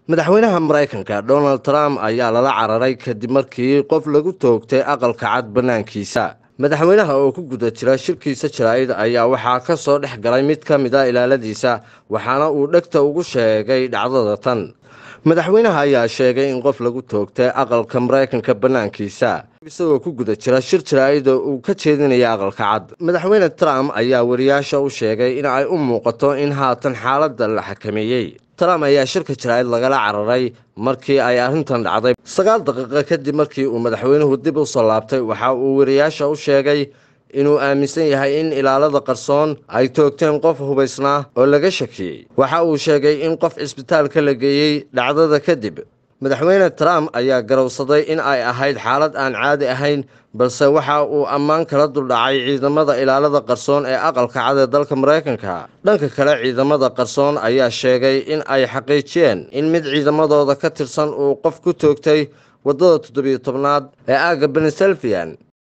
madaxweynaha maraykanka donald trump ayaa lala cararay kadib markii qof lagu toogtay aqalka cad bannaankiisa madaxweynaha oo ku guda jira shirkiisa jaraa'id ayaa waxaa ka soo dhex galay mid ka mid a ilaaladiisa waxaana uu dhegta ugu sheegay dhacdada tan madaxweynaha ayaa sheegay in qof lagu toogtay aqalka maraykanka bannaankiisa isagoo ku guda jira shir jaraa'id oo uu ka jeedinaya aqalka cad madaxweyne trump ayaa wariyaasha u sheegay in ay u muuqato in haatan xaaladda la xakameeyey trump ayaa shirka jaraa'id lagala cararay markii ay arrintan dhacday sagaal daqiiqo kadib markii uu madaxweynuhu dib u soo laabtay waxa uu wariyaasha u sheegay inuu aaminsan yahay in ilaalada qarsoon ay toogteen qof hubaysnaa oo laga shakiyey waxa uu sheegay in qof cisbitaalka la geeyey dhacdada kadib madaxweyne trump ayaa garowsaday in ay ahayd xaalad aan caadi ahayn balse waxa uu ammaan kala duldhacay ciidamada ilaalada qarsoon ee aqalka cad ee dalka maraykanka dhanka kale ciidamada qarsoon ayaa sheegay in ay xaqiijiyeen in mid ciidamadooda ka tirsan uu qof ku toogtay waddada toddobiyo tobnaad ee aagga beneselfian